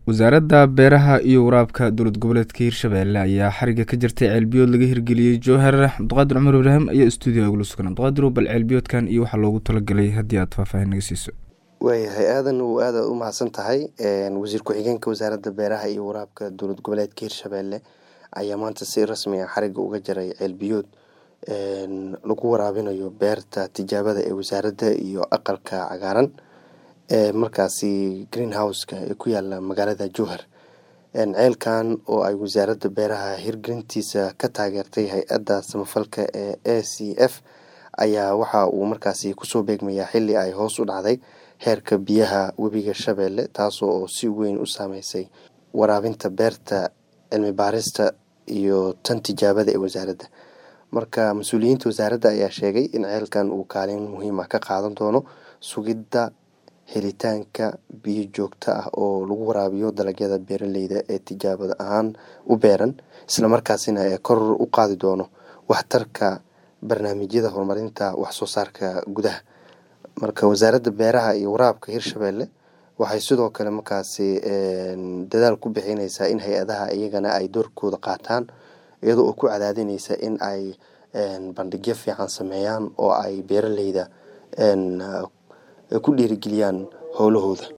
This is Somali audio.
wasaaradda beeraha iyo waraabka dowlad goboleedka hirshabelle ayaa xariga ka jirtay ceelbiyood laga hirgeliyey jowhar cabdiqaadir cumar ibraahim ayaa stuudiga ugula sugan cabdiqaadir bal ceelbiyoodkan iyo waxaa loogu talagalay haddii aad faahfaahin naga siiso waayahay aadan uu aada u mahadsan tahay wasiir ku-xigeenka wasaaradda beeraha iyo waraabka dowlad goboleedka hirshabelle ayaa maanta si rasmi ah xariga uga jaray ceelbiyood lagu waraabinayo beerta tijaabada ee wasaaradda iyo aqalka cagaaran ee markaasi green houseka ee ku yaala magaalada jowhar ceelkan oo ay wasaaradda beeraha hirgelintiisa ka taageertay hay-adda samafalka ee a c f ayaa waxa uu markaasi kusoo beegmayaa xili ay hoos u dhacday heerka biyaha webiga shabeelle taasoo oo si weyn u saameysay waraabinta beerta cilmi baarista iyo tan tijaabada ee wasaaradda marka mas-uuliyiinta wasaaradda ayaa sheegay in ceelkan uu kaalin muhiim ah ka qaadan doono sugidda helitaanka biyo joogto ah oo lagu waraabiyo dalagyada beeraleyda ee tijaabada ahaan u beeran islamarkaasina ee kor u qaadi doono waxtarka barnaamijyada horumarinta waxsoo saarka gudaha marka wasaaradda beeraha iyo waraabka hirshabelle waxay sidoo kale markaasi dadaal ku bixineysaa in hay-adaha iyagana ay doorkooda qaataan iyadoo oo ku cadaadineysa in ay bandhigyo fiican sameeyaan oo ay beeraleyda ku dhiirigeliyaan howlahooda